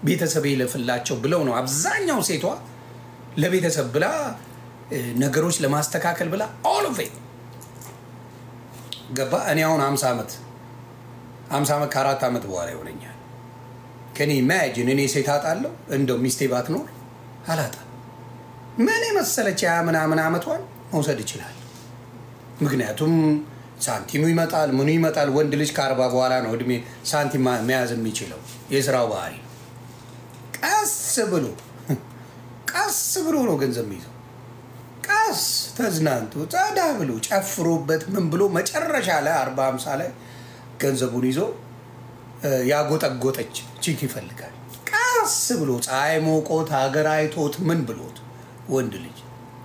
ቤተሰብ ይለፍላቸው ብለው ነው አብዛኛው ሴቷ ለቤተሰብ ብላ እ፣ ነገሮች ለማስተካከል ብላ ኦል ኦፍ ገባ። እኔ አሁን ሀምሳ ዓመት ሀምሳ ዓመት ከአራት ዓመት በኋላ ይሆነኛል። ከኔ ኢማጂን እኔ ሴት አጣለሁ እንደው ሚስቴ ባትኖር አላጣም። ምን የመሰለች ያ ምናምን ዓመቷን መውሰድ ይችላል። ምክንያቱም ሳንቲሙ ይመጣል፣ ምኑ ይመጣል። ወንድ ልጅ ከአርባ በኋላ ነው እድሜ ሳንቲም ማ- መያዝ የሚችለው የስራው ባህሪ። ቀስ ብሎ ቀስ ብሎ ነው ገንዘብ የሚይዘው። ቀስ ተዝናንቶ ጸዳ ብሎ ጨፍሮበት ምን ብሎ መጨረሻ ላይ አርባ ሃምሳ ላይ ገንዘቡን ይዞ እ፣ ያጎጠጎጠች ቺክ ይፈልጋል። ቀስ ብሎ ፀሐይ ሞቆት ሀገር አይቶት ምን ብሎት ወንድ ልጅ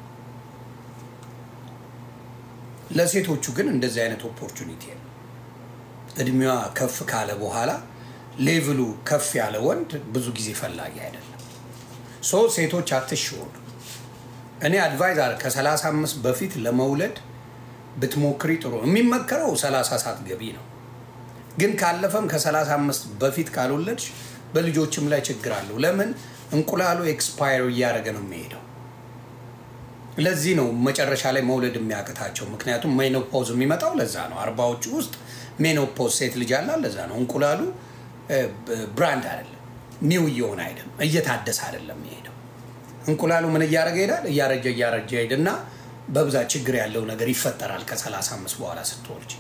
ለሴቶቹ ግን እንደዚህ አይነት ኦፖርቹኒቲ የለም። እድሜዋ ከፍ ካለ በኋላ ሌቭሉ ከፍ ያለ ወንድ ብዙ ጊዜ ፈላጊ አይደለም። ሶ ሴቶች አትሽወዱ። እኔ አድቫይዝ አለ ከ35 በፊት ለመውለድ ብትሞክሪ ጥሩ ነው። የሚመከረው 30 ሰዓት ገቢ ነው። ግን ካለፈም ከ35 በፊት ካልወለድሽ በልጆችም ላይ ችግር አለው። ለምን እንቁላሉ ኤክስፓየር እያደረገ ነው የሚሄደው። ለዚህ ነው መጨረሻ ላይ መውለድ የሚያቅታቸው። ምክንያቱም ሜኖፖዝ የሚመጣው ለዛ ነው። አርባዎቹ ውስጥ ሜኖፖዝ ሴት ልጅ አላት። ለዛ ነው እንቁላሉ ብራንድ አይደለም፣ ኒው እየሆነ አይደለም፣ እየታደሰ አይደለም የሚሄደው። እንቁላሉ ምን እያደረገ ይሄዳል? እያረጀ እያረጀ ሄድና በብዛት ችግር ያለው ነገር ይፈጠራል ከ35 በኋላ ስትወልጅ።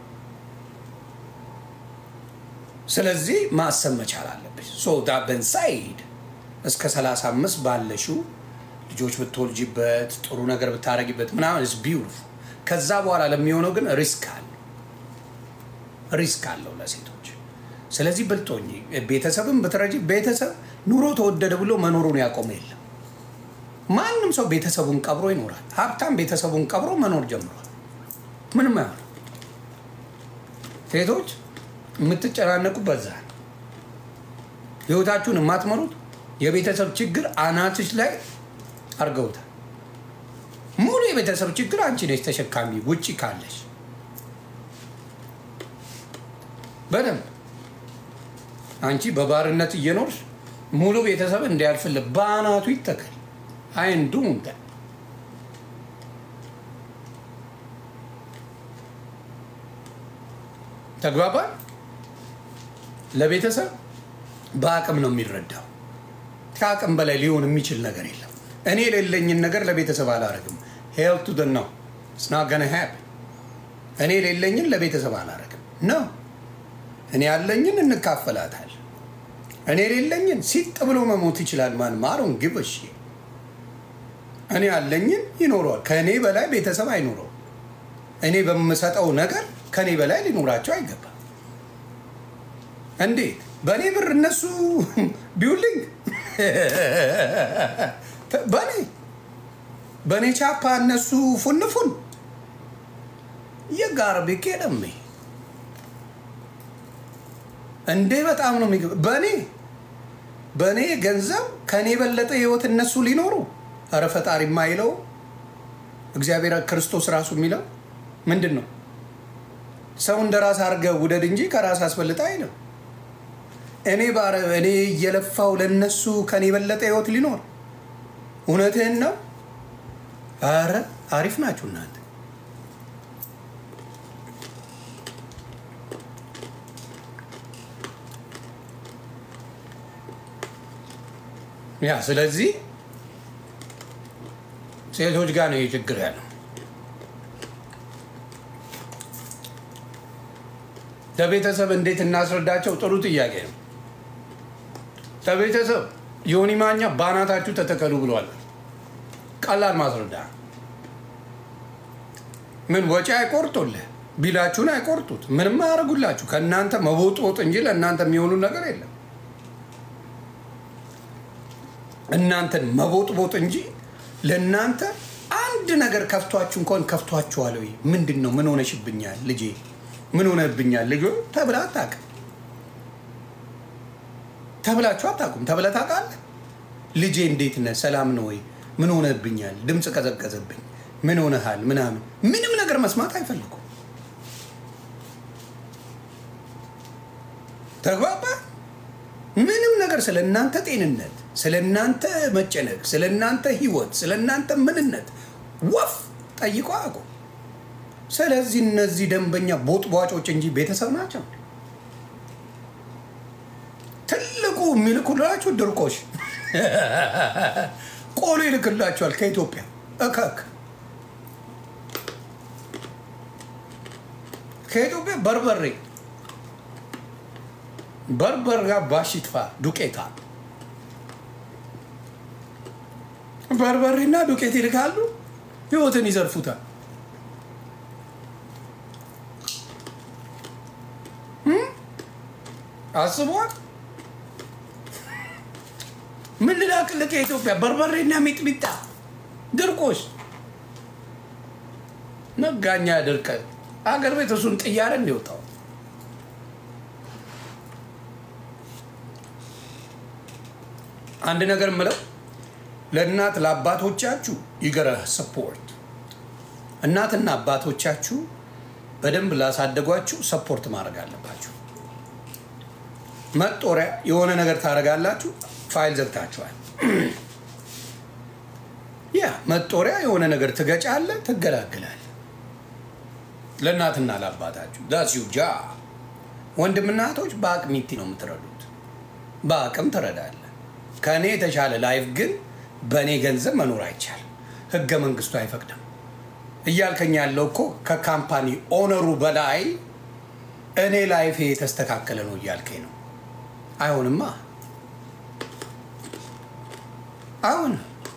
ስለዚህ ማሰብ መቻል አለብሽ። ሶ ዳበን ሳይድ እስከ 35 ባለሽው ልጆች ብትወልጂበት ጥሩ ነገር ብታረጊበት ምናምን ስ ቢውቲፉል። ከዛ በኋላ ለሚሆነው ግን ሪስክ አለው ሪስክ አለው ለሴቶች። ስለዚህ ብልጦኝ ቤተሰብን ብትረጂ ቤተሰብ ኑሮ ተወደደ ብሎ መኖሩን ያቆመ የለም። ማንም ሰው ቤተሰቡን ቀብሮ ይኖራል። ሀብታም ቤተሰቡን ቀብሮ መኖር ጀምሯል። ምንም አይሆን። ሴቶች የምትጨናነቁ በዛ ነው። ህይወታችሁን የማትመሩት የቤተሰብ ችግር አናትሽ ላይ አድርገውታል። ሙሉ የቤተሰብ ችግር አንቺ ነች ተሸካሚ ውጭ ካለሽ በደንብ አንቺ በባርነት እየኖርሽ ሙሉ ቤተሰብ እንዲያልፍልህ በአናቱ ይተከል አይንዱ ተግባባል። ለቤተሰብ በአቅም ነው የሚረዳው። ከአቅም በላይ ሊሆን የሚችል ነገር የለም። እኔ የሌለኝን ነገር ለቤተሰብ አላረግም። ሄልቱ ደ ነው ስና ገነ ሀብ እኔ የሌለኝን ለቤተሰብ አላረግም ነው። እኔ ያለኝን እንካፈላታል። እኔ የሌለኝን ሲጥ ብሎ መሞት ይችላል። ማን ማሩን ግብሽ እኔ ያለኝን ይኖረዋል። ከእኔ በላይ ቤተሰብ አይኖረው። እኔ በምሰጠው ነገር ከእኔ በላይ ሊኖራቸው አይገባም። እንዴት በእኔ ብር እነሱ ቢውልኝ በእኔ በእኔ ቻፓ እነሱ ፉንፉን የጋር ቢኬደም እንዴ በጣም ነው የሚገ በእኔ በእኔ ገንዘብ ከእኔ የበለጠ ህይወት እነሱ ሊኖሩ ኧረ ፈጣሪ የማይለው እግዚአብሔር ክርስቶስ ራሱ የሚለው ምንድን ነው? ሰው እንደ ራስ አድርገህ ውደድ እንጂ ከራስ አስበልጠ አይልም። እኔ ባረ እኔ እየለፋው ለነሱ ከኔ የበለጠ ህይወት ሊኖር እውነትህን ነው። አረ አሪፍ ናችሁ እናንተ። ያ ስለዚህ ሴቶች ጋር ነው ይህ ችግር ያለው። ለቤተሰብ እንዴት እናስረዳቸው? ጥሩ ጥያቄ ነው። ለቤተሰብ ዮኒ ማኛ በአናታችሁ ተተከሉ ብሏል። ቀላል ማስረዳ ምን ወጪ አይቆርጡልህ፣ ቢላችሁን አይቆርጡት፣ ምንም አያደርጉላችሁ። ከእናንተ መቦጥቦጥ እንጂ ለእናንተ የሚሆኑ ነገር የለም። እናንተን መቦጥቦጥ እንጂ ለእናንተ አንድ ነገር ከፍቷችሁ እንኳን ከፍቷችኋል ወይ? ምንድን ነው? ምን ሆነሽብኛል ልጄ ምን ሆነብኛል ልጆ ተብላ አታውቅም። ተብላችሁ አታውቁም። ተብለህ ታውቃለህ? ልጄ እንዴት ነህ? ሰላም ነው ወይ? ምን ሆነብኛል? ድምፅ ቀዘቀዘብኝ፣ ምን ሆነሃል? ምናምን ምንም ነገር መስማት አይፈልጉም። ተግባባ? ምንም ነገር ነገር ስለ እናንተ ጤንነት፣ ስለ እናንተ መጨነቅ፣ ስለ እናንተ ህይወት፣ ስለ እናንተ ምንነት ወፍ ጠይቆ አያውቁም። ስለዚህ እነዚህ ደንበኛ ቦጥቧጮች እንጂ ቤተሰብ ናቸው። ትልቁ የሚልኩላችሁ ድርቆሽ ቆሎ ይልክላችኋል ከኢትዮጵያ እከክ ከኢትዮጵያ በርበሬ በርበር ጋር ባሽትፋ ዱቄታ በርበሬና ዱቄት ይልካሉ፣ ህይወትን ይዘርፉታል። አስቧል። ምን ልላክልህ ከኢትዮጵያ በርበሬና ሚጥሚጣ ድርቆሽ መጋኛ ድርቀ አገር ቤት እሱን ጥያሬ እንዲወጣው አንድ ነገር ምለው ለእናት ለአባቶቻችሁ ይገረ ሰፖርት እናትና አባቶቻችሁ በደንብ ላሳደጓችሁ ሰፖርት ማድረግ አለባችሁ። መጦሪያ የሆነ ነገር ታደርጋላችሁ፣ ፋይል ዘግታችኋል። ያ መጦሪያ የሆነ ነገር ትገጫለ፣ ትገላግላል። ለእናትና ለአባታችሁ ዳሲው ጃ ወንድምና እህቶች በአቅሚቲ ነው የምትረዱት። በአቅም ትረዳለ። ከእኔ የተሻለ ላይፍ ግን በእኔ ገንዘብ መኖር አይቻልም። ህገ መንግስቱ አይፈቅድም። እያልከኝ ያለው እኮ ከካምፓኒ ኦነሩ በላይ እኔ ላይፌ የተስተካከለ ነው እያልከኝ ነው። አይሆንማ። አሁን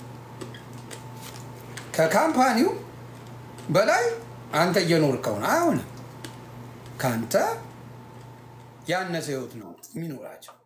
ከካምፓኒው በላይ አንተ እየኖርከው ነው። አይሆንም። ከአንተ ያነሰ ህይወት ነው የሚኖራቸው።